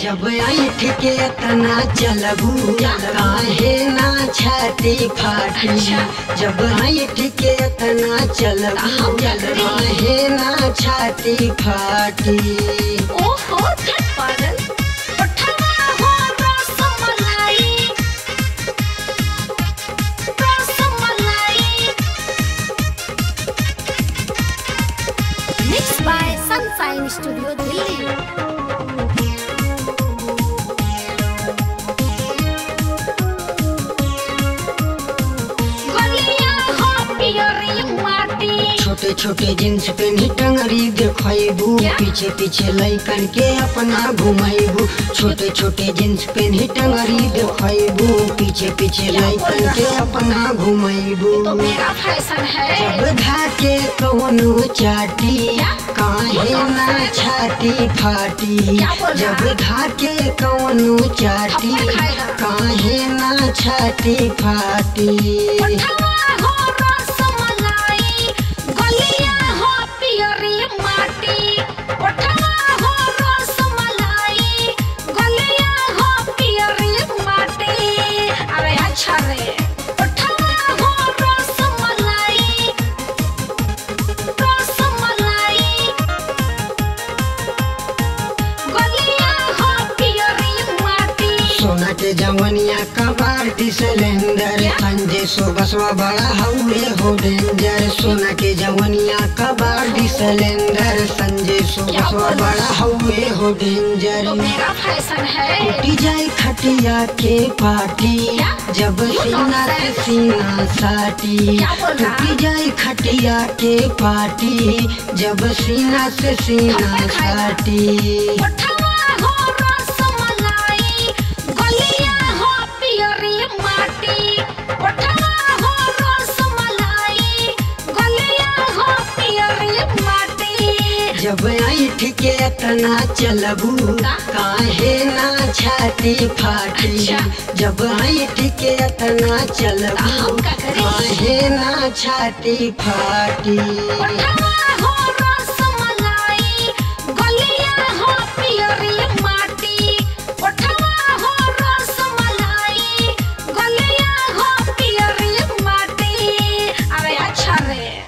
जब ऐठ के तना चलबू काहे ना छाती फाटी जब ऐठ के तना चलबू काहे ना छाती फाटी ओहो धट पागल उठवा हो rasmalai rasmalai mix by sunshine studio Delhi गलिया हो पियरी माटी छोटे छोटे जींस पेनी टंगरी देखबू क्या? पीछे पीछे लैकन के अपना घुमाइबू छोटे छोटे जींस पेनी टंगरी देखबू पीछे पीछे क्या बोल लैकन रहा के है? अपना घुमाइबू तो मेरा फैशन है जब धाके कौनो चाटी क्या? काहे ना छाती फाटी क्या बोल रहा जब है? धाके कौनो चाटी थप्पड़ खाएगा। काहे ना छाती फाटी उठवा हो रसमलाई गलिया हो पियरी माटी उठवा हो रसमलाई गलिया हो पियरी माटी अरे अच्छा रे उठवा हो रसमलाई रसमलाई गलिया हो पियरी माटी सोना के जवनिया का बाल्टी सिलेंडर क्या? संजय सो बसवा बड़ा हउए हो डेंजर सोना के जवनिया का बाल्टी सिलेंडर संजय सो क्या बसवा बोल रहा बड़ा हउए हो डेंजर तो मेरा फैशन है टूटी जाए खटिया के पाटी क्या? जब You सीना से nonsense. सीना साटी क्या बोल रहा? टूटी जाए खटिया के पाटी जब सीना से सीना थप्पड़ खाएगा। साटी उठवा हो रसमलाई गलिया हो पियरी माटी उठवा हो रसमलाई गलिया हो पियरी माटी जब ऐठ के तना चलबू का? काहे ना छाती फाटी अच्छा। जब ऐठ के तना चलबू हम का करें? काहे ना छाती फाटी उठवा